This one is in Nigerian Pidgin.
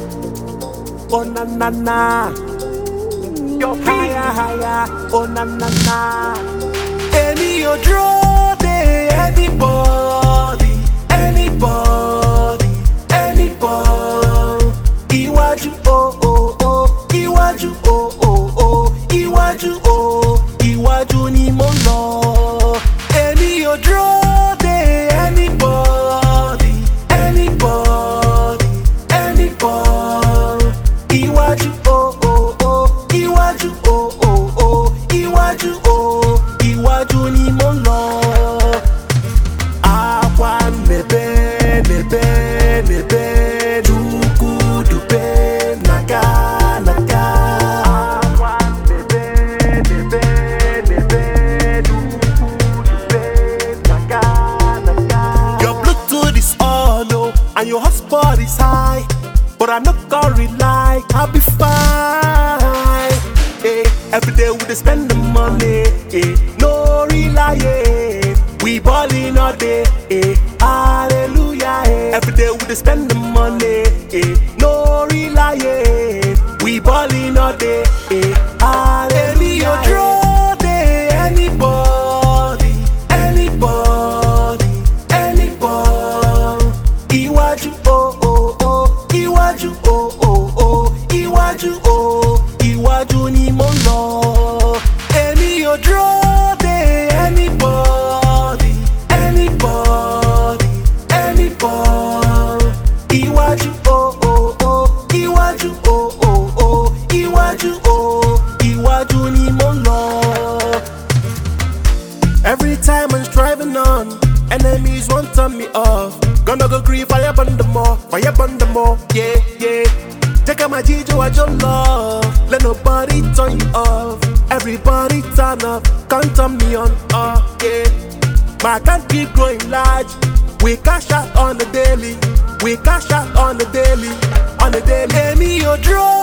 Oh na na na. Your feet. Higher, higher. Oh na na na. Èmi ò dúró de anybody, anybody, anybody. Iwájú o o o, iwájú o o o, iwájú o, iwájú ni mo ń lọ. Èmi ò dúró de anybody, anybody, anybody. Iwájú o o o, iwájú o o o, iwájú o, iwájú ni mo ń lọ. Akwa nebe nebe nebe Chukwu dube naga naga Akwa nebe nebe nebe Chukwu dube naga naga Your Bluetooth is on oh and your hotspot is high But I no gonna rely, I'll be fine eh, Every day we dey spend the money eh, No rely eh. We ballin' all day, eh. Hallelujah, eh. Every day we dey spend the money, eh. No rely, eh. We ballin' all day, eh. Hallelujah. Èmi ò dúró de anybody, anybody, anybody. Iwájú o o o, iwájú o o o, iwájú o, iwájú ni mo ń lọ. Èmi ò dúró de anybody, anybody, anybody. Iwájú o o o, iwájú o o o, iwájú o, iwájú ni mo ń lọ. Every time I'm striving on, enemies won't turn me off. Gonna go grieve fire burn the more, fire burn the more, yeah, yeah. Take out my Jijo, I your love. Let nobody turn you off. Everybody turn up, can't turn me on, uh, yeah. My account keep growing large. We cash out on the daily. We cash out on the daily, on the daily. Èmi ò dúró